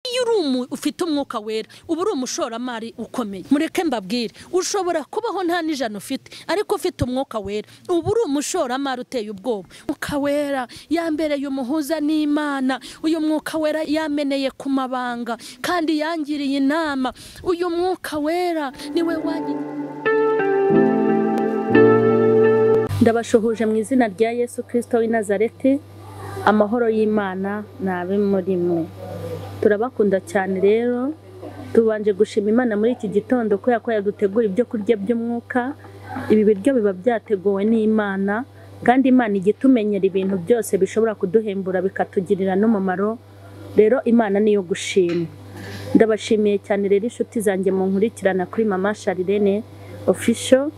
iyo uri umuntu ufite umwuka wera uba uri umushoramari ukomeye mureke mbabwire ushobora kubaho nta n'ijana ufite ariko ufite umwuka wera uba uri umushoramari uteye ubwoba umwuka wera yambereye umuhuza n'imana uyu mwuka wera yameneye ku mabanga kandi yangiriye inama uyu mwuka wera niwe wanjye ndabashuhuje mu izina rya yesu kirisito w'i nazareti amahoro y'imana ni abe muri mwe turabakunda cyane rero tubanje gushima imana muri iki gitondo kubera ko yadutegura ibyo kurya by'umwuka ibi biryo biba byateguwe n'imana kandi imana ijya itumenyera ibintu byose bishobora kuduhembura bikatugirira n'umumaro rero imana niyo gushima ndabashimiye cyane rero inshuti zanjye munkurikirana kuri mama sharirene ofisho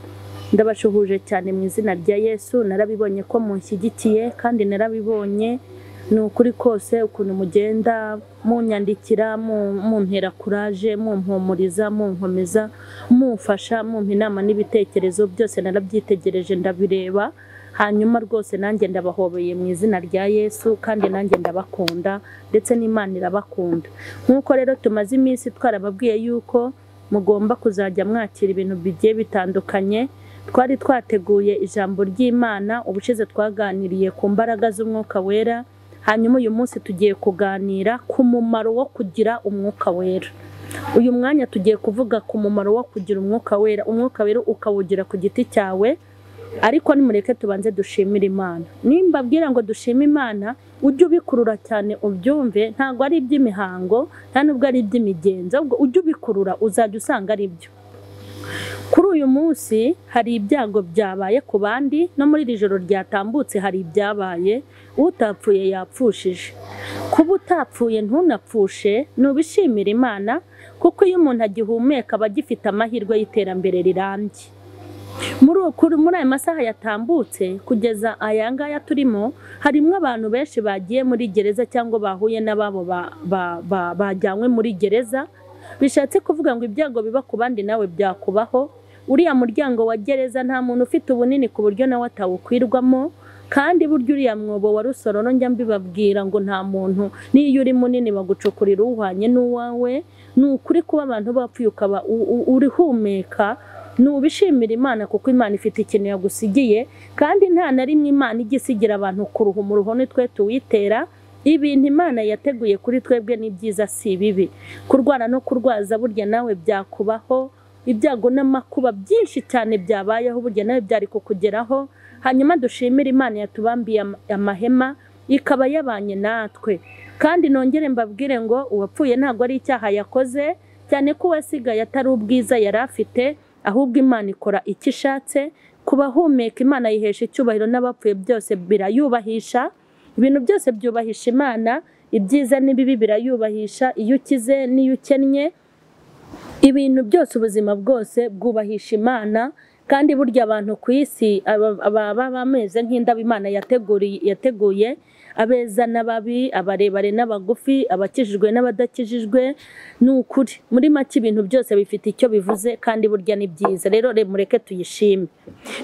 ndabashuhuje cyane mu izina rya yesu narabibonye ko munshyigikiye kandi narabibonye ni ukuri kose ukuntu mugenda munyandikira mu- muntera kuraje mumpumuriza munkomeza mumfasha mumpa inama n'ibitekerezo byose narabyitegereje ndabireba hanyuma rwose nanjye ndabahobeye mu izina rya yesu kandi nanjye ndabakunda ndetse n'imana irabakunda nk'uko rero tumaze iminsi twarababwiye yuko mugomba kuzajya mwakira ibintu bigiye bitandukanye twari twateguye ijambo ry'imana ubushize twaganiriye ku mbaraga z'umwuka wera hanyuma uyu munsi tugiye kuganira ku mumaro wo kugira umwuka wera uyu mwanya tugiye kuvuga ku mumaro wo kugira umwuka wera umwuka wera ukawugira ku giti cyawe ariko nimureke tubanze dushimire imana nimba abwira ngo dushime imana ujye ubikurura cyane ubyumve ntabwo ari iby'imihango nta nubwo ari iby'imigenzo ahubwo ujye ubikurura uzajya usanga ari byo kuri uyu munsi hari ibyago byabaye ku bandi no muri iri joro ryatambutse hari ibyabaye utapfuye yapfushije kuba utapfuye ntunapfushe nubishimire imana kuko iyo umuntu agihumeka aba agifite amahirwe y'iterambere rirambye muri ukuri muri aya masaha yatambutse kugeza aya ngaya turimo harimo abantu benshi bagiye muri gereza cyangwa bahuye n'ababo ba- ba- ba- bajyanywe muri gereza bishatse kuvuga ngo ibyago biba ku bandi nawe byakubaho uriya muryango wa gereza nta muntu ufite ubunini ku buryo nawe atawukwirwamo kandi burya uriya mwobo wa rusororo njya mbibabwira ngo nta muntu n'iyo uri munini bagucukurira uhwanye n'uwawe ni ukuri kuba abantu bapfuye ukaba u- u- urihumeka nubishimira imana kuko imana ifite ikintu yagusigiye kandi nta na rimwe imana ijya isigira abantu kuruha umuruho ni twe tuwitera ibintu imana yateguye kuri twebwe ni byiza si bibi kurwara no kurwaza burya nawe byakubaho ibyago n'amakuba byinshi cyane byabayeho burya nawe byari kukugeraho hanyuma dushimire imana yatubambiye ama- amahema ikaba yabanye natwe kandi nongere mbabwire ngo uwapfuye ntabwo ari icyaha yakoze cyane ko uwasigaye atari ubwiza yari afite ahubwo imana ikora icyo ishatse ku bahumeka imana yihesha icyubahiro n'abapfuye byose birayubahisha ibintu byose byubahisha imana ibyiza n'ibibi birayubahisha iyo ukize n'iyo ukennye ibintu byose ubuzima bwose bwubahisha imana kandi burya abantu ku isi aba- aba- baba bameze nk'indabo imana yateguriye yateguye abeza n'ababi abarebare n'abagufi abakijijwe n'abadakijijwe ni ukuri muri make ibintu byose bifite icyo bivuze kandi burya ni byiza rero re- mureke tuyishime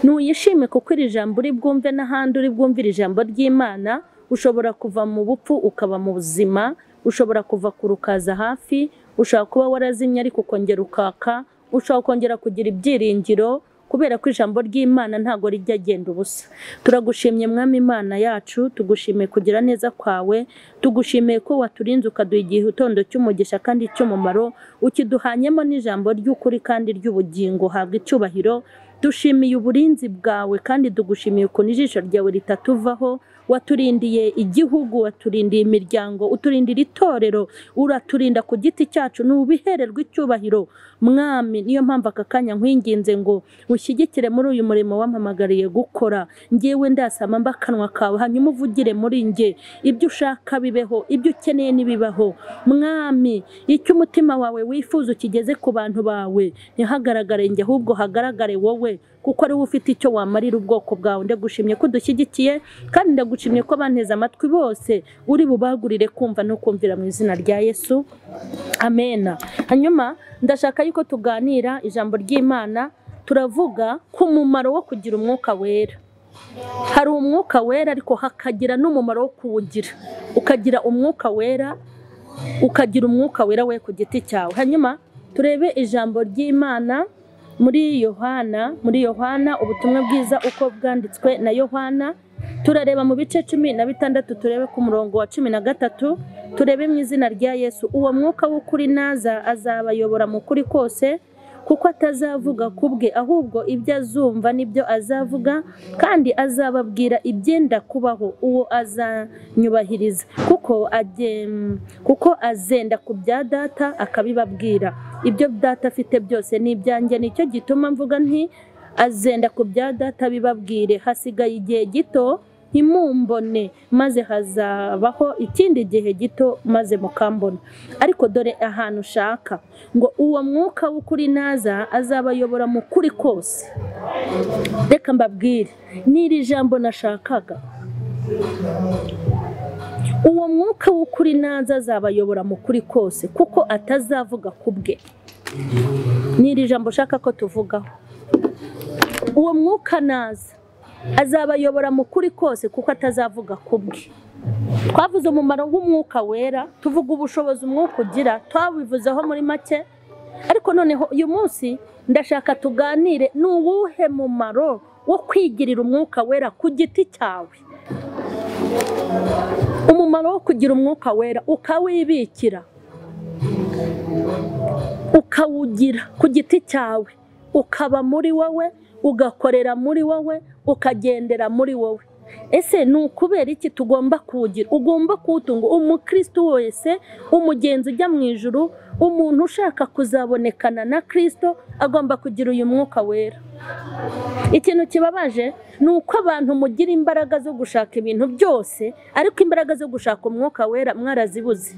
nuyishime kuko iri jambo uri bwumve n'ahandi uri bwumvire ijambo ry'imana ushobora kuva mu bupfu ukaba mu buzima ushobora kuva ku rukaza hafi ushobora kuba warazimye ariko ukongera ukaka ushobora kongera kugira ibyiringiro kubera ko ijambo ry'imana ntabwo rijya agenda ubusa turagushimye mwami imana yacu tugushimiye kugira neza kwawe tugushimiye ko waturinze ukaduha igitondo cy'umugisha kandi cy'umumaro ukiduhanyemo n'ijambo ry'ukuri kandi ry'ubugingo habwa icyubahiro dushimiye uburinzi bwawe kandi tugushimiye ukuntu ijisho ryawe ritatuvaho waturindiye igihugu waturindiye imiryango uturindira itorero uraturinda ku giti cyacu ni ubihererwa icyubahiro mwami niyo mpamvu aka kanya nkwinginze ngo ushyigikire muri uyu murimo wampamagariye gukora ngewe ndasama mba akanwa kawe hanyuma uvugire muri nge ibyo ushaka bibeho ibyo ukeneye ntibibaho mwami icyo umutima wawe wifuza ukigeze ku bantu bawe ntihagaragare njye ahubwo hagaragare wowe kuko ari wowe ufite icyo wamarira ubwoko bwawe ndagushimye ko dushyigikiye kandi ndagushimye ko banteze amatwi bose uri bubagurire kumva no kumvira mu izina rya yesu amena hanyuma ndashaka yuko tuganira ijambo ry'imana turavuga ku mumaro wo kugira umwuka wera hari umwuka wera ariko hakagira n'umumaro wo kuwugira ukagira umwuka wera ukagira umwuka wera we ku giti cyawe hanyuma turebe ijambo ry'imana muri yohana muri yohana ubutumwa bwiza uko bwanditswe na yohana turareba mu bice cumi na bitandatu turebe ku murongo wa cumi na gatatu turebe mu izina rya yesu uwo mwuka w'ukuri naza azabayobora mu kuri kose kuko atazavuga ku bwe ahubwo ibyo azumva nibyo azavuga kandi azababwira ibyenda kubaho uwo azanyubahiriza kuko agen- kuko azenda ku bya data akabibabwira ibyo data afite byose ni ibyanjye nicyo gituma mvuga nti azenda ku bya data bibabwire hasigaye igihe gito ntimumbone maze hazabaho ikindi gihe gito maze mukambona ariko dore ahantu ushaka ngo uwo mwuka w'ukuri naza azabayobora mu kuri kose reka mbabwire n'iri jambo nashakaga uwo mwuka w'ukuri naza azabayobora mu kuri kose kuko atazavuga ku bwe n'iri jambo ushaka ko tuvugaho uwo mwuka naza azabayobora mu kuri kose kuko atazavuga ku bwe twavuze umumaro w'umwuka wera tuvuga ubushobozi umwuka ugira twabivuzeho muri make ariko noneho uyu munsi ndashaka tuganire ni uwuhe mumaro wo kwigirira umwuka wera ku giti cyawe umumaro wo kugira umwuka wera ukawibikira ukawugira ku giti cyawe ukaba muri wowe ugakorera muri wowe ukagendera muri wowe ese ni ukubera iki tugomba kuwugira ugomba kuwutunga umukristo wese umugenzi ujya mu ijuru umuntu ushaka kuzabonekana na kirisito agomba kugira uyu mwuka wera ikintu kibabaje ni uko abantu mugira imbaraga zo gushaka ibintu byose ariko imbaraga zo gushaka umwuka wera mwarazibuze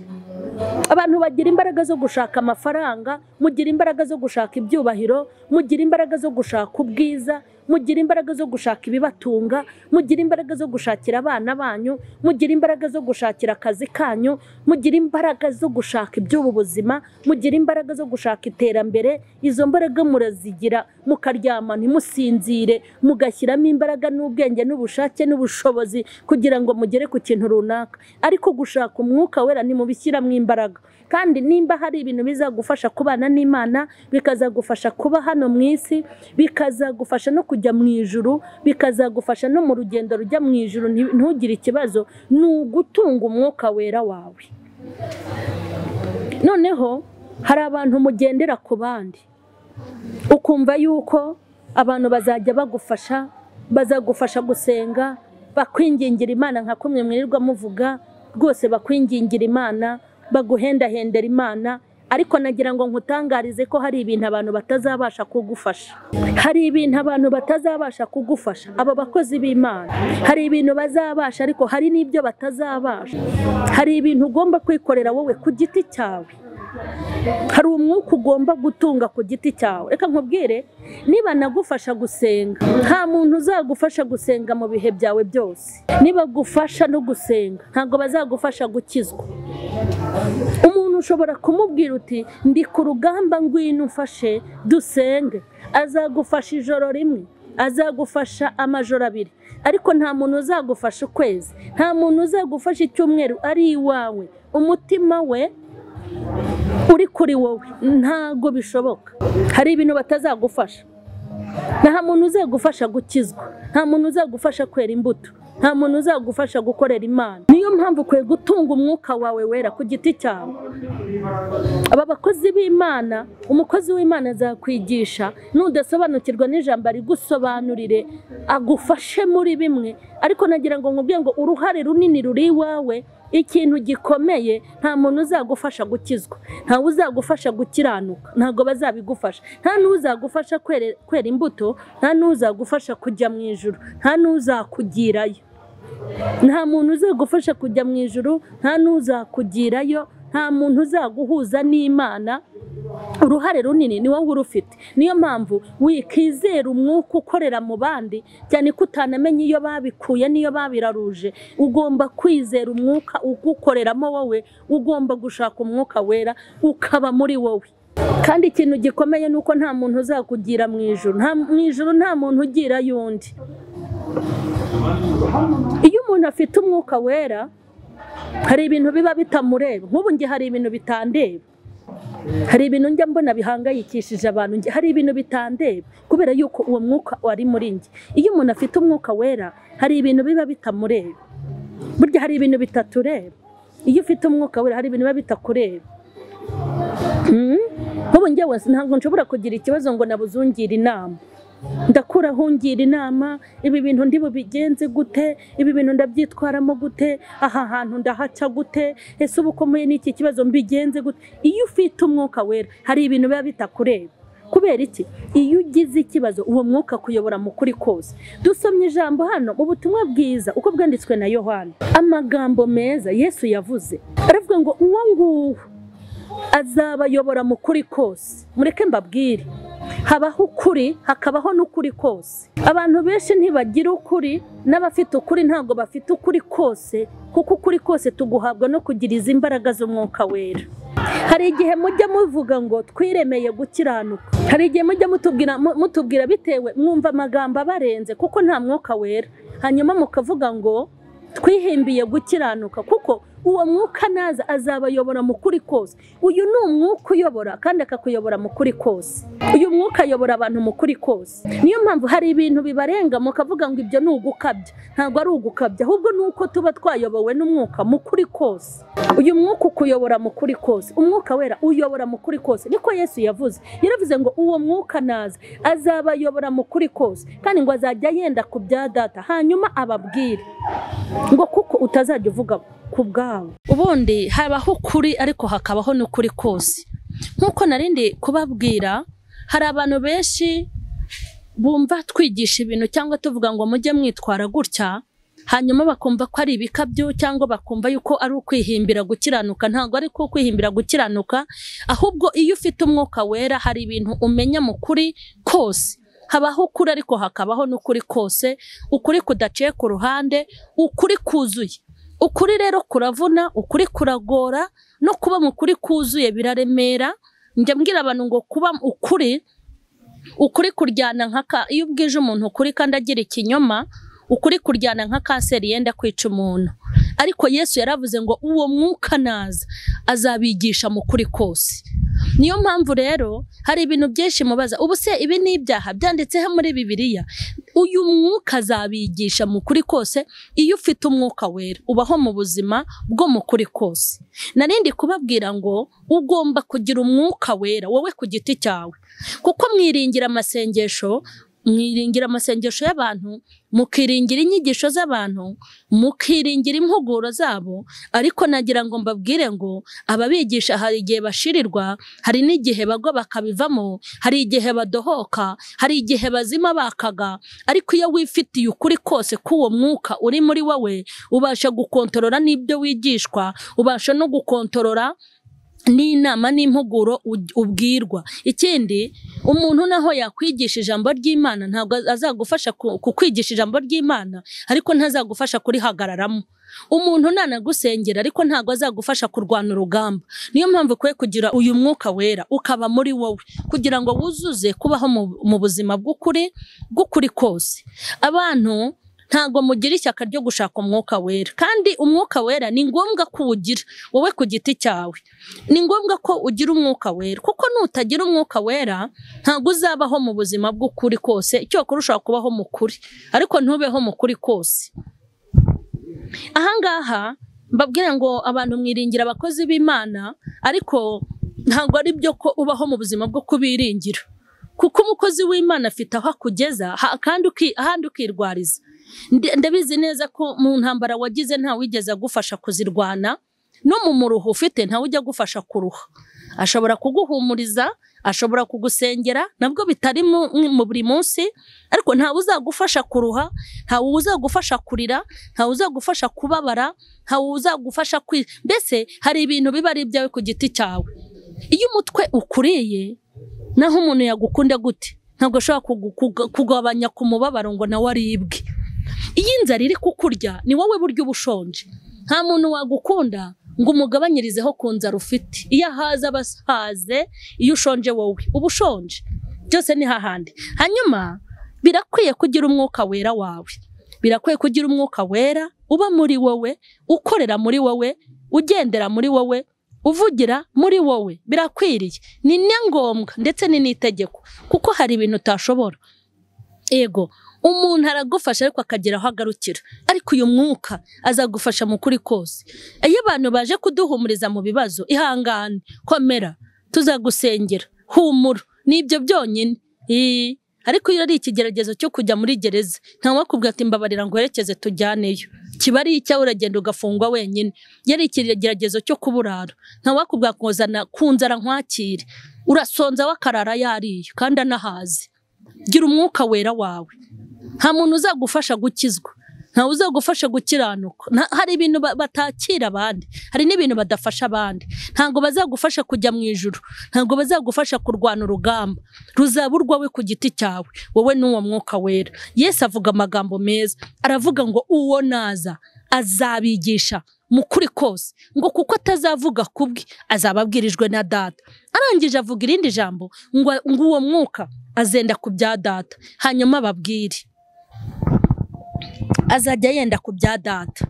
abantu bagira imbaraga zo gushaka amafaranga mugira imbaraga zo gushaka ibyubahiro mugira imbaraga zo gushaka ubwiza mugira imbaraga zo gushaka ibibatunga mugira imbaraga zo gushakira abana banyu mugira imbaraga zo gushakira akazi kanyu mugira imbaraga zo gushaka iby'ubu buzima mugira imbaraga zo gushaka iterambere izo mbaraga murazigira mukaryama ntimusinzire mugashyiramo imbaraga n'ubwenge n'ubushake n'ubushobozi kugira ngo mugere ku kintu runaka ariko gushaka umwuka wera nimubishyiramo imbaraga kandi nimba hari ibintu bizagufasha kubana n'imana bikazagufasha kuba hano mu isi bikazagufasha no kujya mu ijuru bikazagufasha no mu rugendo rujya mu ijuru nti- ntugire ikibazo ni ugutunga umwuka wera wawe noneho hari abantu mugendera ku bandi ukumva yuko abantu bazajya bagufasha bazagufasha gusenga bakwingingira imana nka kumwe mwirirwa muvuga rwose bakwingingira imana baguhendahendera imana ariko nagira ngo nkutangarize ko hari ibintu abantu batazabasha kugufasha hari ibintu abantu batazabasha kugufasha abo bakozi b'imana hari ibintu bazabasha ariko hari n'ibyo batazabasha hari ibintu ugomba kwikorera wowe ku giti cyawe hari umwuka ugomba gutunga ku giti cyawe reka nkubwire niba nagufasha gusenga nta muntu uzagufasha gusenga mu bihe byawe byose nibagufasha no gusenga ntabwo bazagufasha gukizwa umuntu ushobora kumubwira uti ndi ku rugamba ngwino umfashe dusenge azagufasha ijoro rimwe azagufasha amajoro abiri ariko nta muntu uzagufasha ukwezi nta muntu uzagufasha icyumweru ari iwawe umutima we uri kuri wowe ntago bishoboka hari ibintu batazagufasha nta muntu uzagufasha gukizwa nta muntu uzagufasha kwera imbuto nta muntu uzagufasha gukorera imana niyo mpamvu ukwiye gutunga umwuka wawe wera ku giti cyawe aba bakozi b'imana umukozi w'imana azakwigisha nudasobanukirwa n'ijambo arigusobanurire agufashe muri bimwe ariko nagira ngo nkubwire ngo uruhare runini ruri iwawe ikintu gikomeye nta muntu uzagufasha gukizwa ntawe uzagufasha gukiranuka ntabwo bazabigufasha nta n'uzagufasha kwere- kwera imbuto nta n'uzagufasha kujya mu ijuru nta n'uzakugirayo nta muntu uzagufasha kujya mu ijuru nta n'uzakugirayo nta muntu uzaguhuza n'imana uruhare runini ni wowe urufite niyo mpamvu wikizera umwuka ukorera mu bandi cyane ko utanamenye iyo babikuye n'iyo babiraruje ugomba kwizera umwuka ugukoreramo wowe ugomba gushaka umwuka wera ukaba muri wowe kandi ikintu gikomeye ni uko nta muntu uzakugira mu ijoro mu ijoro nta muntu ugira undi iyo umuntu afite umwuka wera hari ibintu biba bitamureba nk'ubu njye hari ibintu bitandeba hari ibintu njya mbona bihangayikishije abantu njye hari ibintu bitandeba kubera yuko uwo mwuka wari muri njye iyo umuntu afite umwuka wera hari ibintu biba bitamureba burya hari ibintu bitatureba iyo ufite umwuka wera hari ibintu biba bitakureba Mm. nk'ubu njyewe ntabwo nshobora kugira ikibazo ngo nabuze ungire inama ndakura hungira inama ibi bintu ndibubigenze gute ibi bintu ndabyitwaramo gute aha hantu ndahaca gute ese ubu ukomeye n'iki kibazo mbigenze gute iyo ufite umwuka wera hari ibintu biba bitakureba kubera iki iyo ugize ikibazo uwo mwuka kuyobora mu kuri kose dusomye ijambo hano mu butumwa bwiza uko bwanditswe na yohana amagambo meza yesu yavuze aravuga ngo uwo nguwo azabayobora mu kuri kose mureke mbabwire habaho ukuri hakabaho n'ukuri kose abantu benshi ntibagira ukuri n'abafite ukuri ntabwo bafite ukuri kose kuko ukuri kose tuguhabwa no kugira izi imbaraga z'umwuka wera hari igihe mujya muvuga ngo twiremeye gukiranuka hari igihe mujya mutubwira mu- mutubwira bitewe mwumva amagambo abarenze kuko nta mwuka wera hanyuma mukavuga ngo twihimbiye gukiranuka kuko uwo mwuka naza azabayobora mu kuri kose uyu ni umwuka uyobora kandi akakuyobora mu kuri kose uyu mwuka ayobora abantu mu kuri kose niyo mpamvu hari ibintu bibarenga mukavuga ngo ibyo ni ugukabya ntabwo ari ugukabya ahubwo ni uko tuba twayobowe n'umwuka mu kuri kose uyu mwuka ukuyobora mu kuri kose umwuka wera uyobora mu kuri kose niko yesu yavuze yaravuze ngo uwo mwuka naza azabayobora mu kuri kose kandi ngo azajya yenda ku bya data hanyuma ababwire ngo kuko utazajya uvuga ku bwawe ubundi habaho ukuri ariko hakabaho n'ukuri kose nk'uko narindi kubabwira hari abantu benshi bumva twigisha ibintu cyangwa tuvuga ngo mujye mwitwara gutya hanyuma bakumva ko ari ibikabyo cyangwa bakumva yuko ari ukwihimbira gukiranuka ntabwo ari ko kwihimbira gukiranuka ahubwo iyo ufite umwuka wera hari ibintu umenya mu kuri kose habaho ukuri ariko hakabaho n'ukuri kose ukuri kudaciye ku ruhande ukuri kuzuye ukuri rero kuravuna ukuri kuragora no kuba mu kuri kuzuye biraremera njya mbwira abantu ngo kuba ukuri ukuri kuryana nkaka iyo ubwije umuntu ukuri kandi agira ikinyoma ukuri kuryana nka kanseri yenda kwica umuntu ariko yesu yaravuze ngo uwo mwuka naza azabigisha mu kuri kose niyo mpamvu rero hari ibintu byinshi mubaza ubu se ibi ni ibyaha byanditseho muri bibiliya uyu mwuka azabigisha mu kuri kose iyo ufite umwuka wera ubaho mu buzima bwo mu kuri kose narindi kubabwira ngo ugomba kugira umwuka wera wowe ku giti cyawe kuko mwiringira amasengesho mwiringira amasengesho y'abantu mukiringira inyigisho z'abantu mukiringira impuguro zabo ariko nagira ngo mbabwire ngo ababigisha hari igihe bashirirwa hari n'igihe bagwa bakabivamo hari igihe badohoka hari igihe bazima bakaga ariko iyo wifitiye ukuri kose k'uwo mwuka uri muri wowe ubasha gukontorora n'ibyo wigishwa ubasha no gukontorora n'inama n'impuguro u- ubwirwa ikindi umuntu naho yakwigisha ijambo ry'imana ntabwo azagufasha ku- kukwigisha ijambo ry'imana ariko ntazagufasha kurihagararamo umuntu nanagusengera ariko ntabwo azagufasha kurwana urugamba niyo mpamvu ukwiye kugira uyu mwuka wera ukaba muri wowe kugira ngo wuzuze kubaho mu- mu buzima bw'ukuri bw'ukuri kose abantu ntabwo mugira ishyaka ryo gushaka umwuka wera kandi umwuka wera ni ngombwa ko uwugira wowe ku giti cyawe ni ngombwa ko ugira umwuka wera kuko nutagira umwuka wera ntabwo uzabaho mu buzima bw'ukuri kose icyokora ushobora kubaho mu kuri ariko ntubeho mu kuri kose ahangaha mbabwira ngo abantu mwiringira abakozi b'imana ariko ntabwo ari byo ko ubaho mu buzima bwo kubiringira kuko umukozi w'imana afite aho akugeza ha- kandi uki- ahandi ukirwariza Nde- ndabizi neza ko mu ntambara wagize ntawigeze agufasha kuzirwana no mu muruho ufite ntawe ujya agufasha kuruha ashobora kuguhumuriza ashobora kugusengera nabwo bitari mu mu buri munsi ariko ntawe uzagufasha kuruha ntawe uzagufasha kurira ntawe uzagufasha kubabara ntawe uzagufasha kwi mbese hari ibintu biba ari ibyawe ku giti cyawe iyo umutwe ukuriye naho umuntu yagukunda gute ntabwo ashobora kugu- kuga- kugabanya ku mubabaro ngo nawe aribwe iyo inzara iri kukurya ni wowe buryo uba ushonje nta muntu wagukunda ngo umugabanyirizeho ku nzara ufite iyo ahaze aba ahaze iyo ushonje wowe uba ushonje byose ni hahandi hanyuma birakwiye kugira umwuka wera wawe birakwiye kugira umwuka wera uba muri wowe ukorera muri wowe ugendera muri wowe uvugira muri wowe birakwiriye ni na ngombwa ndetse ni n'itegeko kuko hari ibintu utashobora yego umuntu aragufasha ariko akagira aho agarukira ariko uyu mwuka azagufasha mu kuri kose iyo abantu baje kuduhumuriza mu bibazo ihangane komera tuzagusengera humura nibyo byonyine Ii, ariko iyo ari ikigeragezo cyo kujya muri gereza ntawakubwira ati mbabarira ngo werekeze tujyaneyo kiba ari icyawe uragenda ugafungwa wenyine iyo ari ikigeragezo cyo kuburara ntawakubwira ngo zana ku nzara nkwakire urasonza wakarara yariye kandi anahazi gira umwuka wera wawe nta muntu uzagufasha gukizwa ntawe uzagufasha gukiranuka Nta- hari ibintu ba- batakira abandi hari n'ibintu badafasha abandi ntabwo bazagufasha kujya mu ijuru ntabwo bazagufasha kurwana urugamba ruzaba urwawe ku giti cyawe wowe n'uwo mwuka wera yesu avuga amagambo meza aravuga ngo uwo naza azabigisha mu kuri kose ngo kuko atazavuga ku bwe azaba abwirijwe na data arangije avuga irindi jambo ngo ngo uwo mwuka azenda ku bya data hanyuma ababwire azajya yenda ku bya data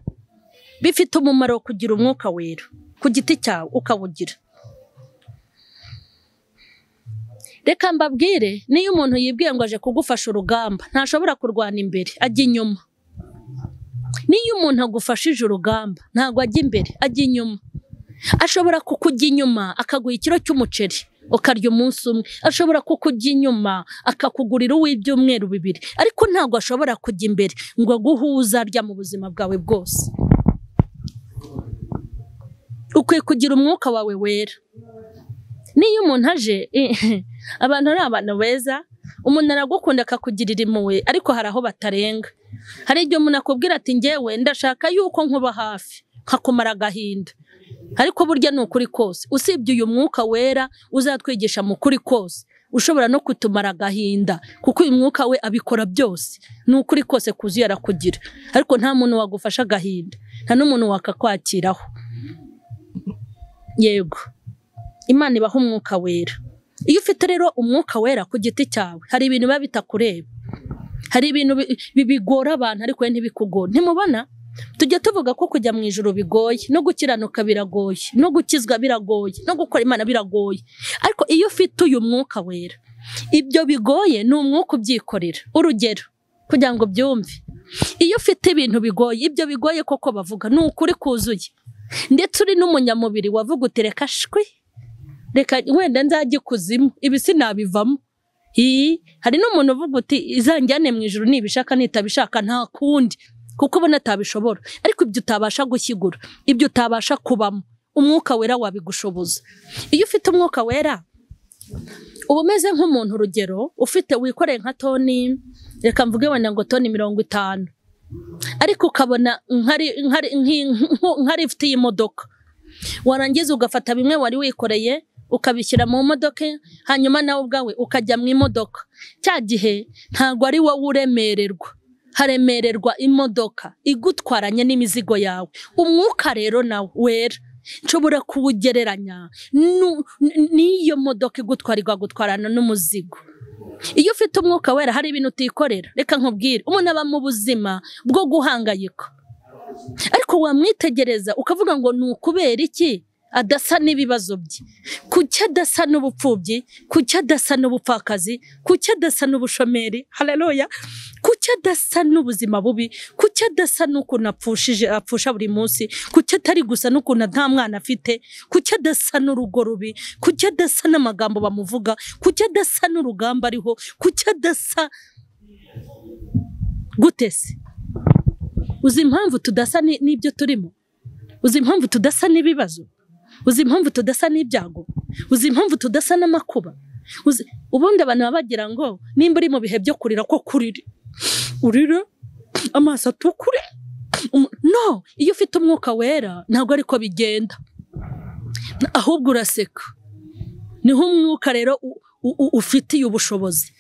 bifite umumaro wo kugira umwuka wera ku giti cyawe ukawugira reka mbabwire niyo umuntu yibwiye ngo aje kugufasha urugamba ntashobora kurwana imbere ajya inyuma niyo umuntu agufashije urugamba ntabwo ajya imbere ajya inyuma ashobora kukujya inyuma akaguha ikiro cy'umuceri ukarya umunsi umwe ashobora kukujya inyuma akakugurira uw'ibyumweru bibiri ariko ntabwo ashobora kujya imbere ngo aguhe uwo uzarya mu buzima bwawe bwose ukwiye kugira umwuka wawe wera niyo umuntu aje abantu ni abantu beza umuntu aragukunda akakugirira impuhwe ariko hari aho batarenga hari igihe umuntu akubwira ati ngewe ndashaka yuko nkuba hafi nkakumara agahinda ariko burya ni ukuri kose usibye uyu mwuka wera uzatwigisha mu kuri kose ushobora no kutumara agahinda kuko uyu mwuka we abikora byose ni ukuri kose kuzuye arakugira ariko nta muntu wagufasha agahinda nta n'umuntu wakakwakiraho yego imana ibaha umwuka wera iyo ufite rero umwuka wera ku giti cyawe hari ibintu biba bitakureba hari ibintu bi- bi- bigora abantu ariko wowe ntibikugore ntimubona tujya tuvuga ko kujya mu ijoro bigoye no gukiranuka biragoye no gukizwa biragoye no gukora imana biragoye ariko iyo ufite uyu mwuka wera ibyo bigoye ni umwuka ubyikorera urugero kugira ngo byumve iyo ufite ibintu bigoye ibyo bigoye koko bavuga ni ukuri kuzuye ndetse uri n'umunyamubiri wavuga uti reka shwi reka wenda nzajya ikuzimu ibi sinabivamo iyi hari n'umuntu uvuga uti izanjyane mu ijoro nibishaka nitabishaka nta kundi kuko ubona atabishobora ariko ibyo utabasha gushyigura ibyo utabasha kubamo umwuka wera wabigushoboza iyo ufite umwuka wera uba umeze nk'umuntu urugero ufite wikoreye nka toni reka mvuge wenda ngo toni mirongo itanu ariko ukabona nkari nkari nki- nku- nka lifuti y'imodoka warangiza ugafata bimwe wari wikoreye ukabishyira mu modoka hanyuma nawe ubwawe ukajya mu imodoka cya gihe ntabwo ari wowe uremererwa haremererwa imodoka igutwaranye n'imizigo yawe umwuka rero nawe wera nshobora kuwugereranya nu- n- n'iyo modoka igutwara igutwarana n'umuzigo iyo ufite umwuka wera hari ibintu utikorera reka nkubwire umuntu aba mu buzima bwo guhangayika ariko wamwitegereza ukavuga ngo ni ukubera iki adasa n'ibibazo bye kuki adasa n'ubupfubyi kuki adasa n'ubupfakazi kuki adasa n'ubushomeri haleluya kuki adasa n'ubuzima bubi kuki adasa n'ukuntu apfushije apfusha buri munsi kuki atari gusa n'ukuntu nta mwana afite kuki adasa n'urugo rubi kuki adasa n'amagambo bamuvuga kuki adasa n'urugamba ariho kuki adasa gute se uzi impamvu tudasa ni- n'ibyo turimo uzi impamvu tudasa n'ibibazo uzi impamvu tudasa n'ibyago uzi impamvu tudasa n'amakuba Uzi- ubundi abantu baba bagira ngo nimba uri mu bihe byo kurira ko kurire urire amaso atukure Umu- no iyo ufite umwuka wera ntabwo ariko bigenda ahubwo uraseka niho umwuka rero u- u- u- ufitiye ubushobozi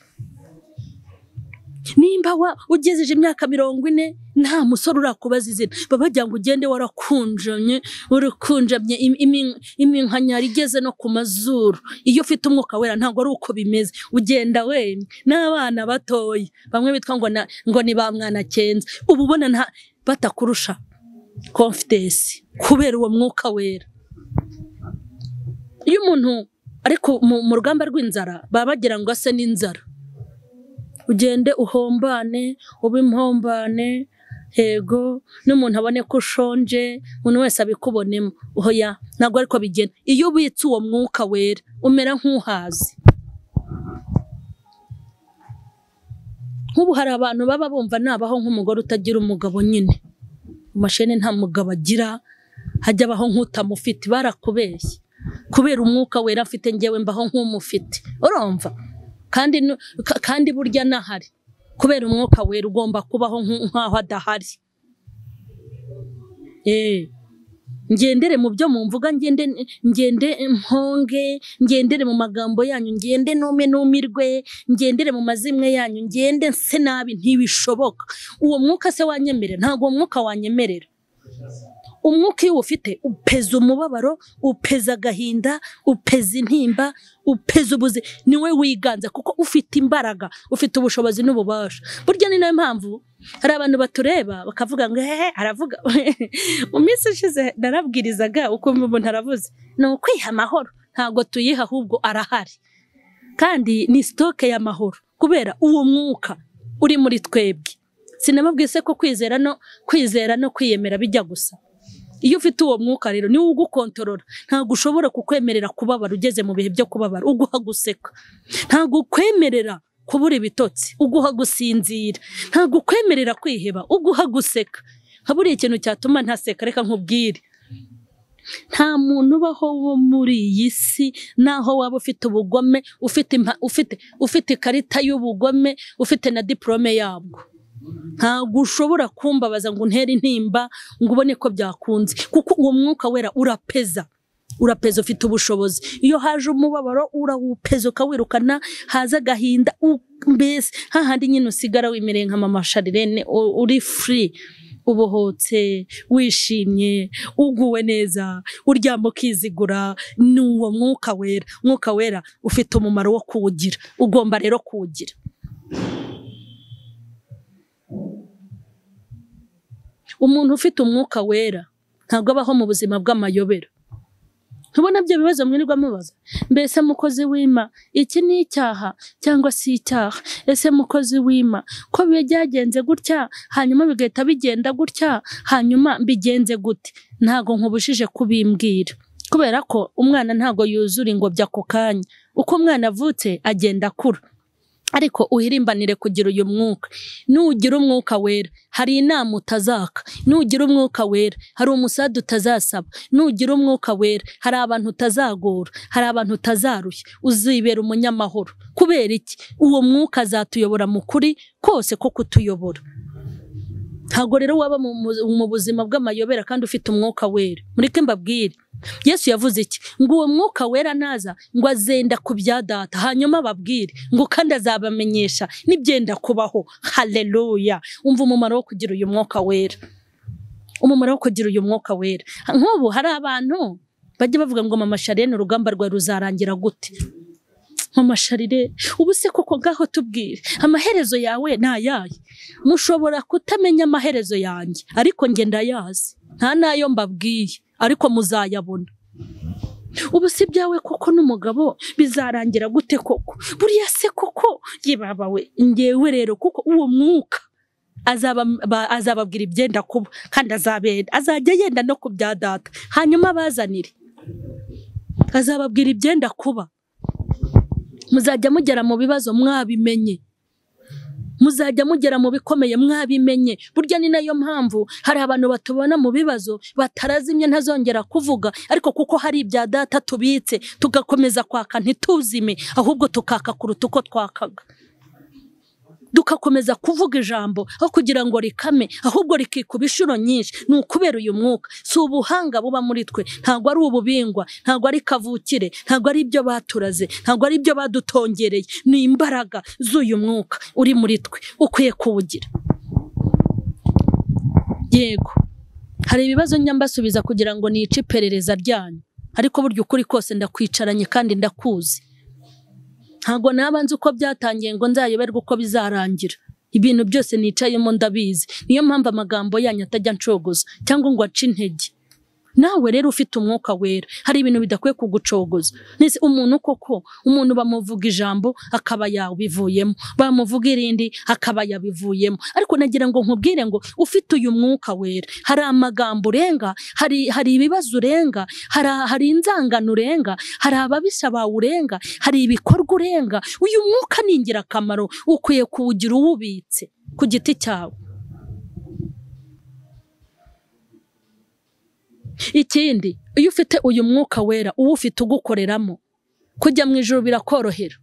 nimba wa ugejeje imyaka mirongo ine nta musore urakubaza izina baba bagira ngo ugende warakunjamye warakunjamye im- imi- iminkanyari igeze no ku mazuru iyo ufite umwuka wera ntabwo ari uko bimeze ugenda wenyine n'abana batoya bamwe bitwa ngo, na, ngo ni ba mwana cyenda uba ubona nta batakurusha confidence kubera uwo mwuka wera iyo umuntu ariko mu rugamba rw'inzara baba bagira ngo ase n'inzara ugende uhombane ube impombane yego n'umuntu abone ko ushonje umuntu wese abikubonemo oya ntabwo ariko bigena iyo ubitse uwo mwuka wera umera nk'uhazi nk'ubu hari abantu baba bumva nabaho nk'umugore utagira umugabo nyine mashene nta mugabo agira hajya abaho nk'utamufite barakubeshye kubera umwuka wera afite ngewe mbaho nk'umufite urumva kandi nu- ka- kandi burya nahari kubera umwuka wera ugomba kubaho nk- nk'aho adahari Eh, ngendere mu byo mu mvuga ngende ngende mponge ngendere mu magambo yanyu ngende nume numirwe ngendere mu mazimwe yanyu ngende nse nabi ntibishoboka uwo mwuka se wanyemerera ntabwo uwo mwuka wanyemerera umwuka iyo uwufite upeza umubabaro upeza agahinda upeza intimba upeza ubuzi niwe wiganza kuko ufite imbaraga ufite ubushobozi n'ububasha burya ni nayo mpamvu hari abantu batureba bakavuga ngo hehe aravuga mu minsi ishize narabwirizaga ukumva umuntu aravuze ni ukwiha amahoro ntabwo tuyiha ahubwo arahari kandi ni sitoke y'amahoro kubera uwo mwuka uri muri twebwe sinababwiye se ko kwizera no kwizera no kwiyemera bijya gusa iyo ufite uwo mwuka rero niwo ugukontorora ntabwo ushobora kukwemerera kubabara ugeze mu bihe byo kubabara uguha guseka ntabwo ukwemerera kubura ibitotsi uguha gusinzira ntabwo ukwemerera kwiheba uguha guseka nka buriya ikintu cyatuma ntaseka reka nkubwire nta muntu ubaho wo muri iyi si naho waba ufite ubugome ufite impa- ufite ufite ikarita y'ubugome ufite na diporome yabwo ntabwo ushobora kumbabaza ngo untere intimba ngo ubone ko byakunze kuko uwo mwuka wera urapeza urapeza ufite ubushobozi iyo haje umubabaro urawupeza ukawirukana haza agahinda u- mbese hahandi nyine usigara wimereye nka mama sharirene u- uri furi ubohotse wishimye uguwe neza uryama ukizigura ni uwo mwuka wera mwuka wera ufite umumaro wo kuwugira ugomba rero kuwugira umuntu ufite umwuka wera ntabwo abaho mu buzima bw'amayobera ntubona byo bibazo mwirirwa mubaza mbese mukozi w'ima iki ni icyaha cyangwa si icyaha ese mukozi w'ima ko biba byagenze gutya hanyuma bigahita bigenda gutya hanyuma bigenze gute ntabwo nkubujije kubimbwira kubera ko umwana ntabwo yuzura ingobyi ako kanya uko umwana avutse agenda akura ariko uhirimbanire kugira uyu mwuka nugira umwuka wera hari inama utazaka nugira umwuka wera hari umusada utazasaba nugira umwuka wera hari abantu utazagora hari abantu utazarushya uzibera umunyamahoro kubera iki uwo mwuka azatuyobora mu kuri kose ko kutuyobora ntabwo rero waba mu, mu- mu buzima bw'amayobera kandi ufite umwuka wera mureke mbabwire yesu yavuze iki ngo uwo mwuka wera naza ngo azenda ku bya data hanyuma ababwire ngo kandi azabamenyesha n'ibyenda kubaho haleluya umva umumaro wo kugira uyu mwuka wera umumaro wo kugira uyu mwuka wera nk'ubu hari abantu bajya bavuga ngo mama sharene urugamba rwawe ruzarangira gute mama sharire ubu se koko ngaho tubwire amaherezo yawe ni ayahe mushobora kutamenya amaherezo yanjye ariko njye ndayazi nta n'ayo mbabwiye ariko muzayabona ubu se ibyawe koko n'umugabo bizarangira gute koko buriya se koko yibabawe ngewe rero kuko uwo mwuka azaba ba- azababwira ibyenda kuba kandi azabenda azajya yenda no ku bya data hanyuma abazanire azababwira ibyenda kuba muzajya mugera mu bibazo mwabimenye muzajya mugera mu bikomeye mwabimenye burya ni nayo mpamvu hari abantu batubona mu bibazo batarazimye ntazongera kuvuga ariko kuko hari ibya data tubitse tugakomeza kwaka ntituzime ahubwo tukaka kuruta uko twakaga dukakomeza kuvuga ijambo aho kugira ngo rikame ahubwo rikikuba inshuro nyinshi ni ukubera uyu mwuka si ubuhanga buba muri twe ntabwo ari ububingwa ntabwo ari kavukire ntabwo ari ibyo baturaze ntabwo ari ibyo badutongereye ni imbaraga z'uyu mwuka uri muri twe ukwiye kuwugira yego hari ibibazo njya mbasubiza kugira ngo nice iperereza ryanyu ariko burya ukuri kose ndakwicaranye kandi ndakuzi ntabwo naba nzi uko byatangiye ngo nzayoberwe uko bizarangira ibintu byose nicayemo ndabizi niyo mpamvu amagambo yanyu atajya ncogoza cyangwa ngo ace intege nawe rero ufite umwuka wera hari ibintu bidakwiye kugucogoza nese umuntu koko umuntu bamuvuga ijambo akaba yabivuyemo bamuvuga irindi akaba yabivuyemo ariko nagira ngo nkubwire ngo ufite uyu mwuka wera hari amagambo urenga hari hari ibibazo urenga hari hari inzangano urenga hari ababisha bawe urenga hari ibikorwa urenga uyu mwuka ni ingirakamaro ukwiye kuwugira uwubitse ku giti cyawe ikindi iyo ufite uyu mwuka wera uwufite ugukoreramo kujya mu ijoro birakorohera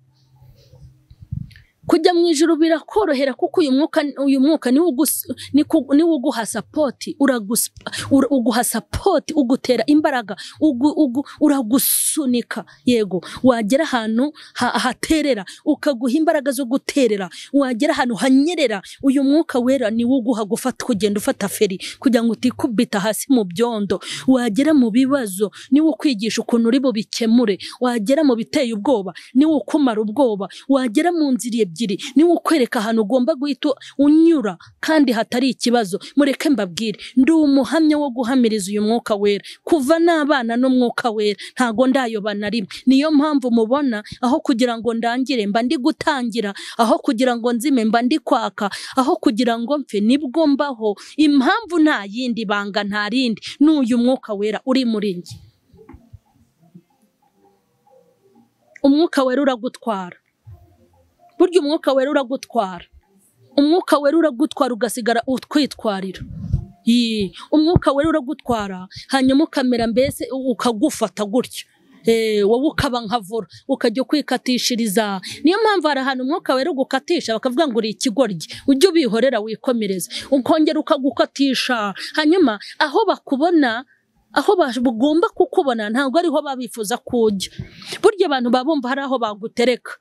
kujya mu ijoro birakorohera kuko uyu mwuka uyu mwuka niwo ugus- niku- niwo uguha sapoti uragusa- ura- uguha sapoti ugutera imbaraga ugu- ugu- uragusunika yego wagera ahantu ha- haterera ukaguha imbaraga zo guterera wagera ahantu hanyerera uyu mwuka wera niwo uguha gufata kugenda ufata feri kugira ngo utikubita hasi mu byondo wagera mu bibazo niwo ukwigisha ukuntu uri bubikemure wagera mu biteye ubwoba niwo ukumara ubwoba wagera mu nzira ebyiri niwo ukwereka ahantu ugomba guhita unyura kandi hatari ikibazo mureke mbabwire ndi umuhamya wo guhamiriza uyu mwuka wera kuva n'abana n'umwuka wera ntago ndayoba na rimwe niyo mpamvu mubona aho kugira ngo ndangire mba ndi gutangira aho kugira ngo nzime mba ndi kwaka aho kugira ngo mpfe nibwo mbaho impamvu nta yindi banga nta rindi ni uyu mwuka wera uri muri njye umwuka wera uragutwara burya umwuka wera uragutwara umwuka wera uragutwara ugasigara utwitwarira Yee, umwuka wera uragutwara hanyuma ukamera mbese ukagufata gutyo Eh, wowe ukaba nka vora ukajya kwikatishiriza niyo mpamvu hari ahantu umwuka wera ugukatisha bakavuga ngo uri ikigoryi ujye ubihorera wikomereze ukongera ukagukatisha hanyuma aho bakubona aho bagomba kukubona ntabwo ariho babifuza kujya burya abantu baba bumva hari aho bagutereka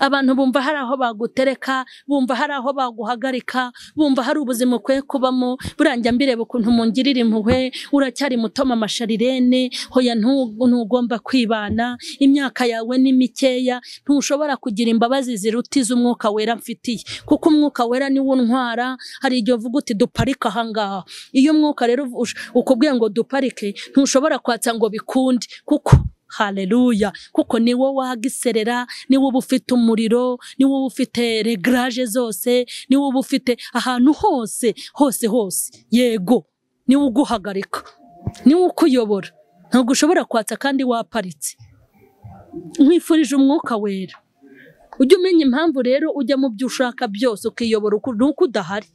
abantu bumva hari aho bagutereka bumva hari aho baguhagarika bumva hari ubuzima ukwiye kubamo burangira mbireba ukuntu mungirira impuhwe uracyari muto mama sharirene hoya ntu- ntugomba kwibana imyaka yawe ni mikeya ntushobora kugira imbabazi ziruta iz'umwuka wera mfitiye kuko umwuka wera niwo untwara hari igihe uvuga uti duparike ahangaha iyo umwuka rero uvush- ukubwiye ngo duparike ntushobora kwatsa ngo bikunde kuko haleluya kuko ni wowe wagiserera ni wowe ufite umuriro ni wowe ufite regaraje zose ni wowe ufite ahantu hose hose hose yego ni wowe uguhagarika ni wowe ukuyobora ntabwo ushobora kwatsa kandi waparitse nkwifurije umwuka wera ujye umenya impamvu rero ujya mu byo ushaka byose ukiyobora uku- ni uko udahari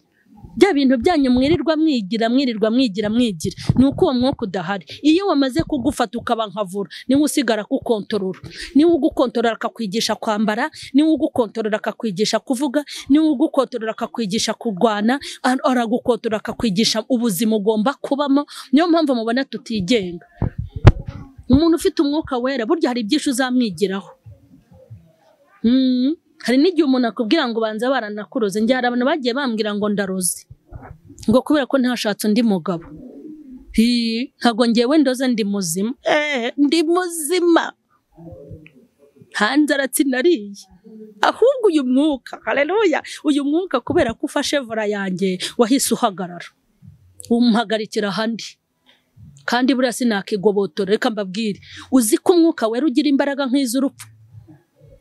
bya bintu byanyu mwirirwa mwigira mwirirwa mwigira mwigira ni uko uwo mwuka udahari iyo wamaze kugufata ukaba nkavura niwe usigara akukontorora niwe ugukontorora akakwigisha kwambara niwe ugukontorora akakwigisha kuvuga niwe ugukontorora akakwigisha kurwana ar- aragukontorora akakwigisha ubuzima ugomba kubamo niyo mpamvu mubona tutigenga umuntu ufite umwuka wera burya hari ibyinshi uzamwigiraho Mm. hari n'igihe umuntu akubwira ngo banza baranakuroze njye hari abantu bagiye bambwira ngo ndaroze ngo kubera ko ntashatse undi mugabo Hi, ntabwo ngewe ndoze ndi muzima Eh, ndi muzima hanze aratsinariye ahubwo uyu mwuka haleluya uyu mwuka kubera ko ufashe vora yanjye wahise uhagarara umuhagarikira ahandi kandi buriya sinakigobotora reka mbabwire uzi ko umwuka wera ugira imbaraga nk'iz'urupfu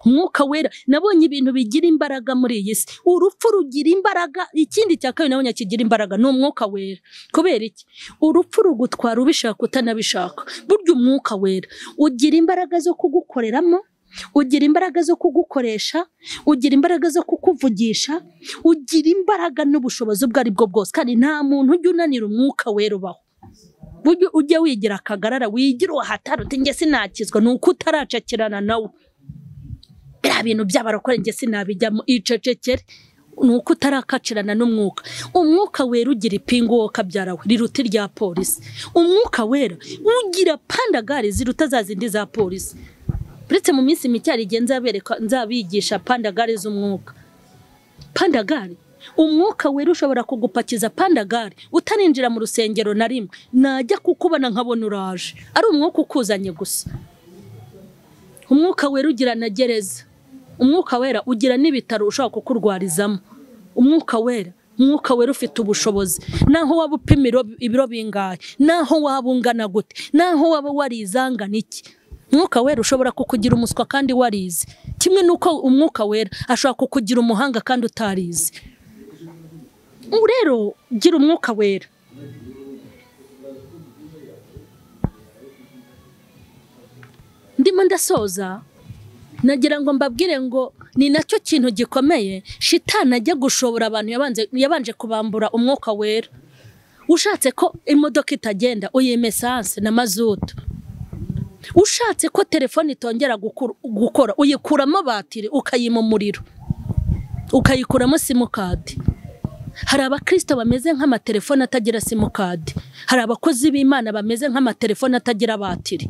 umwuka wera nabonye ibintu bigira imbaraga muri iyi si urupfu rugira imbaraga ikindi cya kabiri nabonye kigira imbaraga ni umwuka wera kubera iki urupfu rugutwara ubishaka utanabishaka burya umwuka wera ugira imbaraga zo kugukoreramo ugira imbaraga zo kugukoresha ugira imbaraga zo kukuvugisha ugira imbaraga n'ubushobozi ubwo ari bwo bwose kandi nta muntu ujya unanira umwuka wera ubaho burya ujye wigira akagarara wigira uwahatari uti njye sinakizwa ni uko utaracakirana nawe biriya bintu by'abarokore njye sinabijyamo icecekere ni uko utarakacirana n'umwuka umwuka wera ugira ipingu wowe kabyarawe riruta irya polisi umwuka wera ugira pandagare ziruta za zindi za polisi uretse mu minsi mike hari igihe nzabereka nzabigisha pandagare z'umwuka pandagare umwuka wera ushobora kugupakiza pandagare utarinjira mu rusengero na rimwe najya kukubona nkabona uraje ari umwuka ukuzanye gusa umwuka wera ugira na gereza umwuka wera ugira n'ibitaro ushobora kukurwarizamo umwuka wera umwuka wera ufite ubushobozi naho waba upima ibiro- ibiro bingahe naho waba ungana gute naho waba warizangana iki umwuka wera ushobora kukugira umuswa kandi warize kimwe n'uko umwuka wera ashobora kukugira umuhanga kandi utarize ubu rero gira umwuka wera ndimo ndasoza nagira ngo mbabwire ngo ni nacyo kintu gikomeye shitani ajya gushobora abantu yabanze- yabanje kubambura umwuka wera ushatse ko imodoka itagenda uyima esanse na mazutu ushatse ko telefone itongera gukur- gukora uyikuramo batiri ukayima umuriro ukayikuramo simukadi hari abakristo bameze nk'amatelefone atagira simukadi hari abakozi b'imana bameze nk'amatelefone atagira batiri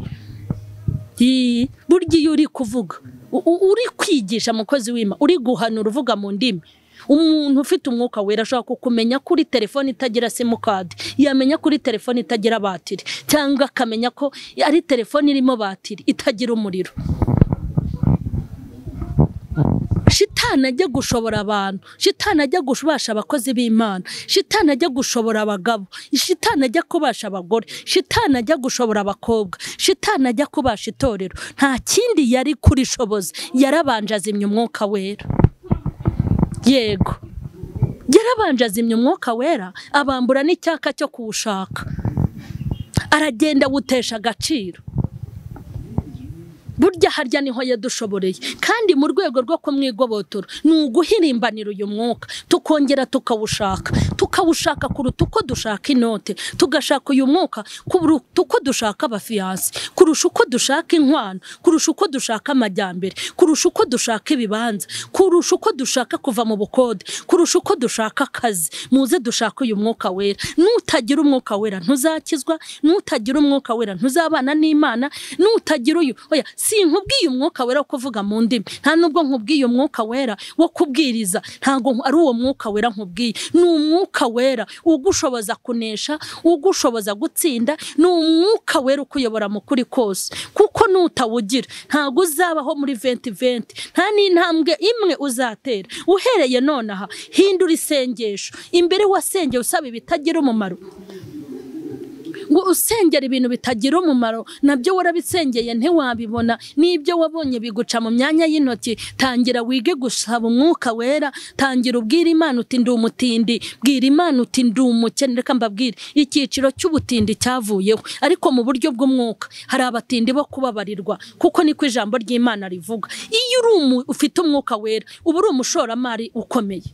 Ii, burya iyo uri kuvuga u- u- uri kwigisha mukozi w'ima uri guhanura uvuga mu ndimi umuntu ufite umwuka wera ashobora kukumenya kuri telefone itagira simukadi yamenya kuri telefone itagira batiri cyangwa akamenya ko ari telefone irimo batiri itagira umuriro shitani ajya gushobora abantu shitani ajya kubasha abakozi b'imana shitani ajya gushobora abagabo shitani ajya kubasha abagore shitani ajya gushobora abakobwa shitani ajya kubasha itorero nta kindi yari kurishoboza yarabanje azimya umwuka wera yego yarabanje azimya umwuka wera abambura n'icyaka cyo kuwushaka aragenda awutesha agaciro burya harya niho yadushoboreye kandi mu rwego rwo kumwigobotora ni uguhirimbanira uyu mwuka tukongera tukawushaka tukawushaka kuruta uko dushaka inote tugashaka uyu mwuka kuruta uko dushaka abafiyanse kurusha uko dushaka inkwano kurusha uko dushaka amajyambere kurusha uko dushaka ibibanza kurusha uko dushaka kuva mu bukode kurusha uko dushaka akazi muze dushake uyu mwuka wera nutagira umwuka wera ntuzakizwa nutagira umwuka wera ntuzabana n'imana nutagira uyu oya sinkubwiye umwuka wera wo kuvuga mu ndimi nta nubwo nkubwiye umwuka wera wo kubwiriza ntabwo ari uwo mwuka wera nkubwiye ni umwuka wera ugushoboza kunesha ugushoboza gutsinda ni umwuka wera ukuyobora mu kuri kose kuko nutawugira ntabwo uzabaho muri venti venti nta n'intambwe imwe uzatera uhereye nonaha hindura isengesho imbere wasengeye usaba ibitagira umumaro ngo usengera ibintu bitagira umumaro nabyo warabisengeye ntiwabibona n'ibyo wabonye biguca mu myanya y'intoki tangira wige gusaba umwuka wera tangira ubwira imana uti ndi umutindi bwira imana uti ndi umukene reka mbabwire icyiciro cy'ubutindi cyavuyeho ariko mu buryo bw'umwuka hari abatindi bo kubabarirwa kuko niko ijambo ry'imana rivuga iyo uri umu- ufite umwuka wera uba uri umushoramari ukomeye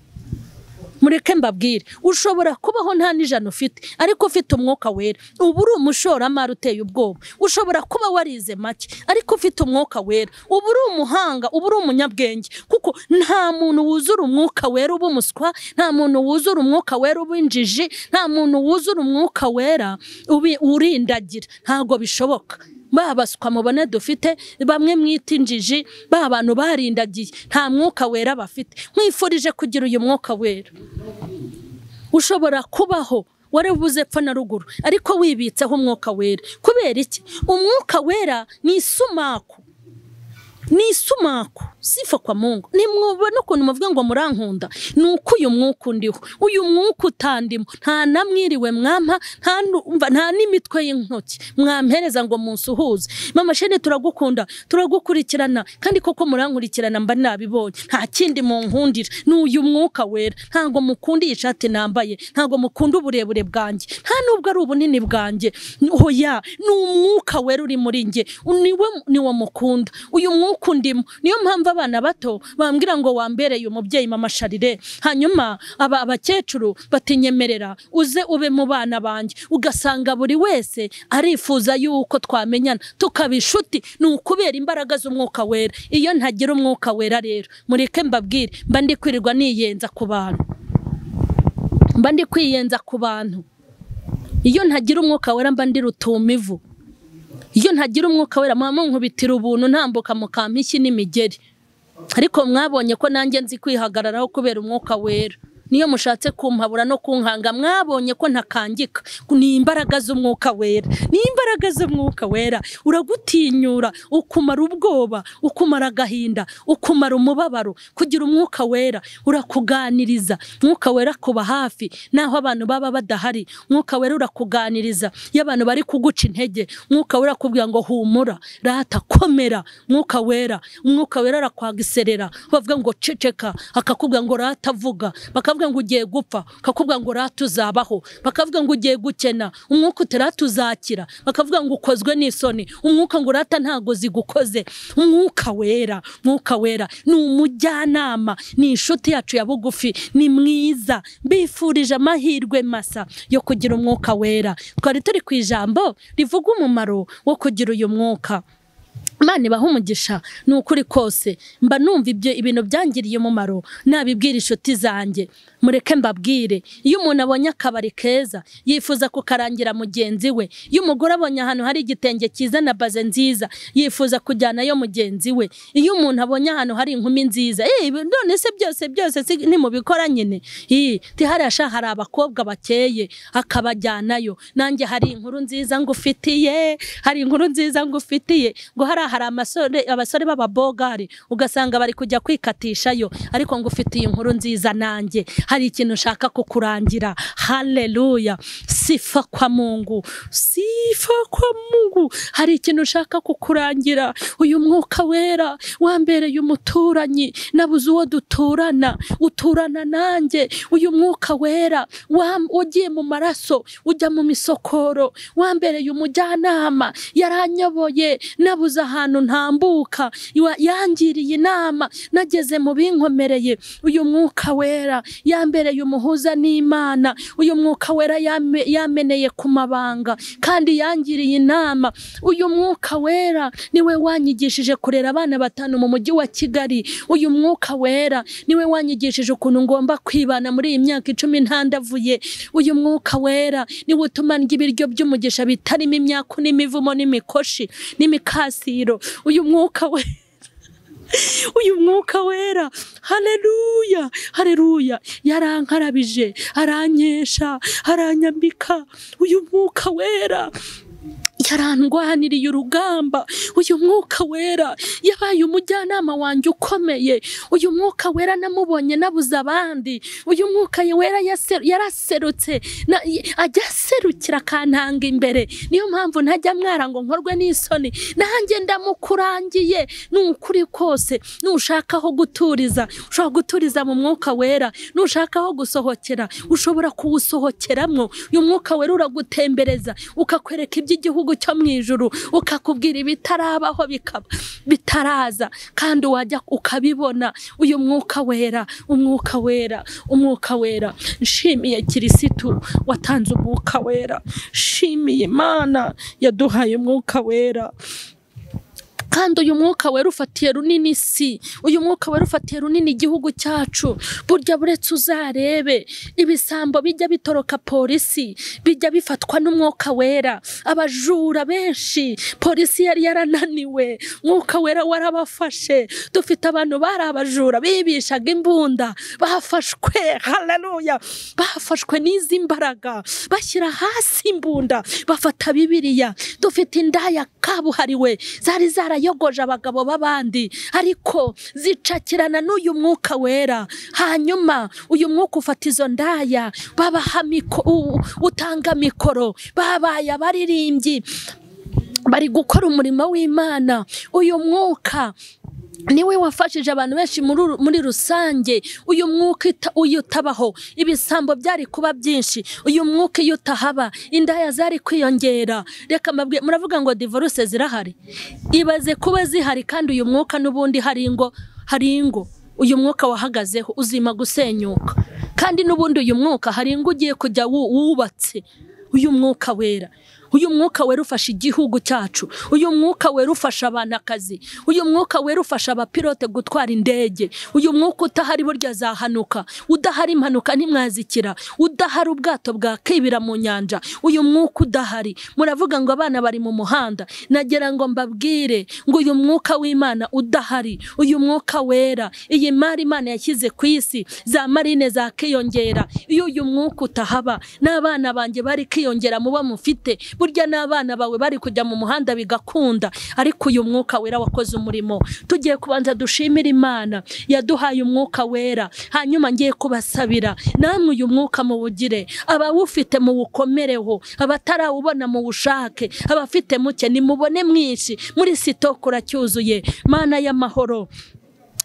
mureke mbabwire ushobora kubaho nta n'ijana ufite ariko ufite umwuka wera uba uri umushoramari uteye ubwoba ushobora kuba warize make ariko ufite umwuka wera uba uri umuhanga uba uri umunyabwenge kuko nta muntu wuzura umwuka wera uba umuswa nta muntu wuzura umwuka wera uba injiji nta muntu wuzura umwuka wera ubi- urindagira ntabwo bishoboka ba baswa mubona dufite bamwe mwita injiji ba bantu barindagiye nta mwuka wera bafite mwifurije kugira uyu mwuka wera ushobora kubaho warabuze epfo na ruguru ariko wibitseho umwuka wera kubera iki umwuka wera ni isumaku ni isumaku sifa kwa mungu nimwubona ukuntu muvuga ngo murankunda ni uko uyu mwuka undiho uyu mwuka utandimo nta namwiriwe mwampa nta numva- nta n'imitwe y'intoki mwampereza ngo munsuhuze mama shene turagukunda turagukurikirana kandi koko murankurikirana mba nabibonye nta kindi munkundira ni uyu mwuka wera ntabwo mukunda iyi shati nambaye ntabwo mukunda uburebure bwanjye nta nubwo ari ubunini bwanjye hoya ni umwuka wera uri muri njye niwe niwo mukunda uyu mwuka undimo niyo mpamvu abana bato bambwira ngo wambereye umubyeyi mama sharire hanyuma aba abakecuru batinyemerera uze ube mu bana banjye ugasanga buri wese arifuza yuko twamenyana tukaba inshuti ni ukubera imbaraga z'umwuka wera iyo ntagira umwuka wera rero mureke mbabwire mba ndi kwirirwa niyenza ku bantu mba ndi kwiyenza ku bantu iyo ntagira umwuka wera mba ndi rutumivu iyo ntagira umwuka wera mwaba munkubitira ubuntu ntambuka mukampa ishyi n'imigeri ariko mwabonye ko nanjye nzi kwihagararaho kubera umwuka wera niyo mushatse kumpabura no kunkanga mwabonye ko ntakangika ni imbaraga z'umwuka wera ni imbaraga z'umwuka wera uragutinyura ukumara ubwoba ukumara agahinda ukumara umubabaro kugira umwuka wera urakuganiriza umwuka wera kuba hafi naho abantu baba badahari umwuka wera urakuganiriza iyo abantu bari kuguca intege umwuka wera akubwira ngo humura rata komera umwuka wera umwuka wera arakwagiserera bavuga ngo ceceka akakubwira ngo rata vuga bakavuga ngo ugiye gupfa akakubwira ngo rata uzabaho bakavuga ngo ugiye gukena umwuka utarata uzakira bakavuga ngo ukozwe n'isoni umwuka ngo urata ntago zigukoze umwuka wera umwuka wera ni umujyanama ni inshuti yacu ya bugufi ni mwiza mbifurije amahirwe masa yo kugira umwuka wera twari turi ku ijambo rivuga umumaro wo kugira uyu mwuka Imana ibaha umugisha ni ukuri kose mba numva ibyo ibintu byangiriye umumaro nabibwira inshuti zanjye mureke mbabwire iyo umuntu abonye akabari keza yifuza kukarangira mugenzi we iyo umugore abonye ahantu hari igitenge cyiza na baze nziza yifuza kujyanayo mugenzi we iyo umuntu abonye ahantu hari inkumi nziza "Eh, none se byose byose si- nimubikora nyine Ih, tihariya sha hari abakobwa bakeye akabajyanayo nanjye hari inkuru nziza ngufitiye hari inkuru nziza ngufitiye ngo hariya hari amasore abasore b'ababogari ugasanga bari kujya kwikatishayo ariko ngufitiye inkuru nziza nanjye hari ikintu ushaka kukurangira haleluya sifa kwa mungu sifa kwa mungu hari ikintu ushaka kukurangira uyu mwuka wera wambereye umuturanyi nabuze uwo duturana uturana nanjye uyu mwuka wera wam- wagiye mu maraso ujya mu misokoro wambereye umujyanama yaranyoboye nabuze ahantu ntambuka Wa- yangiriye inama nageze mu binkomereye uyu mwuka wera yambereye umuhuza n'imana uyu mwuka wera yame- yameneye ku mabanga kandi yangiriye inama uyu mwuka wera niwe wanyigishije kurera abana batanu mu mujyi wa kigali uyu mwuka wera niwe wanyigishije ukuntu ngomba kwibana muri iyi myaka icumi ntandavuye uyu mwuka wera niwe utuma ndya ibiryo by'umugisha bitarimo imyaku n'imivumo n'imikoshi n'imikasiro uyu mwuka wera uyu mwuka wera haleluya haleluya yarankarabije aranyesha aranyambika uyu mwuka wera yarandwaniriye urugamba uyu mwuka wera yabaye umujyanama wanjye ukomeye uyu mwuka wera namubonye nabuze abandi uyu mwuka wera yase- yaraserutse na- y- ajya aserukira akantanga imbere niyo mpamvu ntajya mwara ngo nkorwe n'isoni nanjye ndamukurangiye ni ukuri kose nushaka aho guturiza ushobora guturiza mu mwuka wera nushaka aho gusohokera ushobora kuwusohokeramo uyu mwuka wera uragutembereza ukakwereka iby'igihugu cyo mu ijuru ukakubwira ibitarabaho bikaba bitaraza kandi wajya ukabibona uyu mwuka wera umwuka wera umwuka wera nshimiye kirisitu watanze umwuka wera nshimiye imana yaduhaye umwuka wera kandi uyu mwuka wera ufatiye runini isi uyu mwuka wera ufatiye runini igihugu cyacu burya buretse uzarebe ibisambo bijya bitoroka polisi bijya bifatwa n'umwuka wera abajura benshi polisi yari yarananiwe mwuka wera warabafashe dufite abantu bari abajura bibishaga imbunda bafashwe haleluya bafashwe n'izi mbaraga bashyira hasi imbunda bafata bibiliya dufite indaya kabuhariwe zari zarayogoje abagabo b'abandi ariko zicakirana n'uyu mwuka wera hanyuma uyu mwuka ufata izo ndaya babaha miko- u- utanga mikoro babaye abaririmbyi bari gukora umurimo w'imana uyu mwuka niwe wafashije abantu benshi muri ru- muri rusange uyu mwuka ita- uyu utabaho ibisambo byari kuba byinshi uyu mwuka iyo utahaba indaya zari kwiyongera reka mbabwire muravuga ngo divorce zirahari ibaze kuba zihari kandi uyu mwuka n'ubundi hari ingo hari ingo uyu mwuka wahagazeho uzima gusenyuka kandi n'ubundi uyu mwuka hari ingo ugiye kujya wu- wubatse uyu mwuka wera uyu mwuka wera ufasha igihugu cyacu uyu mwuka wera ufasha abanakazi uyu mwuka wera ufasha abapilote gutwara indege uyu mwuka utahari burya zahanuka udahari impanuka ntimwazikira udahari ubwato bwakibira mu nyanja uyu mwuka udahari muravuga ngo abana bari mu muhanda nagira ngo mbabwire ngo uyu mwuka w'imana udahari uyu mwuka wera iyi mari imana yashyize ku isi za marine zakiyongera iyo uyu mwuka utahaba n'abana banjye bari kwiyongera muba mufite burya n'abana bawe bari kujya mu muhanda bigakunda ariko uyu mwuka wera wakoze umurimo tugiye kubanza dushimira imana yaduhaye umwuka wera hanyuma ngiye kubasabira namwe uyu mwuka muwugire abawufite muwukomereho abatarawubona muwushake abafite muke nimubone mwinshi muri sitoke uracyuzuye mana y'amahoro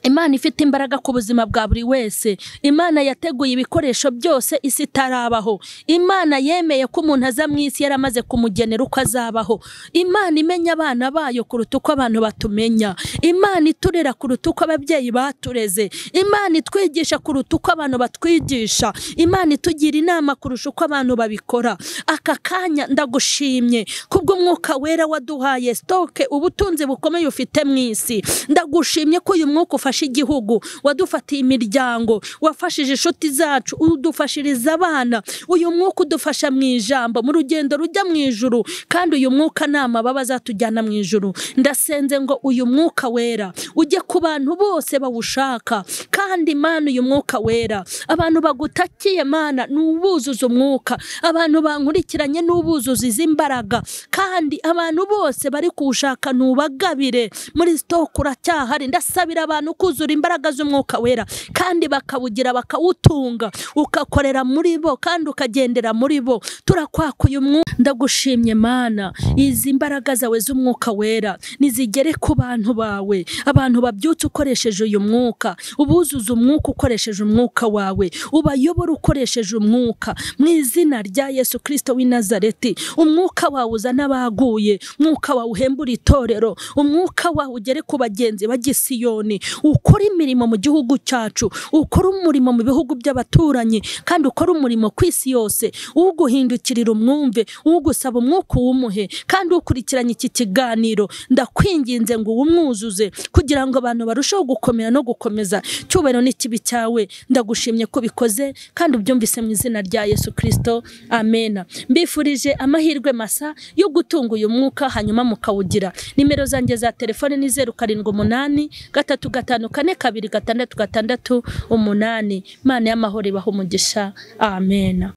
imana ifite imbaraga ku buzima bwa buri wese imana yateguye ibikoresho byose isi itarabaho imana yemeye ko umuntu aza mu isi yaramaze kumugenera uko azabaho imana imenya abana bayo kuruta uko abantu batumenya imana iturera kuruta uko ababyeyi batureze imana itwigisha kuruta uko abantu batwigisha imana itugira inama kurusha uko abantu babikora aka kanya ndagushimye kubw'umwuka wera waduhaye sitoke ubutunzi bukomeye ufite mu isi ndagushimye ko uyu mwuka ufasha wafashe igihugu wadufatiye imiryango wafashije inshuti zacu udufashiriza abana uyu mwuka udufasha mu ijambo mu rugendo rujya mu ijuru kandi uyu mwuka ni amababa azatujyana mu ijuru ndasenze ngo uyu mwuka wera ujye ku bantu bose bawushaka kandi mana uyu mwuka wera abantu bagutakiye mana n'ubuzuza umwuka abantu bankurikiranye n'ubuzuza izi mbaraga kandi abantu bose bari kuwushaka ntubagabire muri sitoke uracyahari ndasabira abantu kuzura imbaraga z'umwuka wera kandi bakawugira bakawutunga ukakorera muri bo kandi ukagendera muri bo turakwaka uyu mwuka ndagushimye mana izi mbaraga zawe z'umwuka wera nizigere ku bantu bawe abantu babyutse ukoresheje uyu mwuka ubuzuza umwuka ukoresheje umwuka wawe ubayobora ukoresheje umwuka mu izina rya yesu kirisito w'i nazareti umwuka wawe uzana abaguye umwuka wawe uhembura itorero umwuka wawe ugere ku bagenzi bagisiyoni ukora imirimo mu gihugu cyacu ukora umurimo mu bihugu by'abaturanyi kandi ukora umurimo ku isi yose uguhindukirira umwumve ugusaba umwuka uwumuhe kandi ukurikiranye iki kiganiro ndakwinginze ngo uwumwuzuze kugira ngo abantu barusheho gukomera no gukomeza cyubahiro n'ikibi cyawe ndagushimye ko bikoze kandi ubyumvise mu izina rya yesu kirisito amena mbifurije amahirwe masa yo gutunga uyu mwuka hanyuma mukawugira nimero zanjye za telefone ni zeru karindwi umunani gatatu gatanu kane kabiri gatandatu gatandatu umunani imana y'amahoro ibaha umugisha amena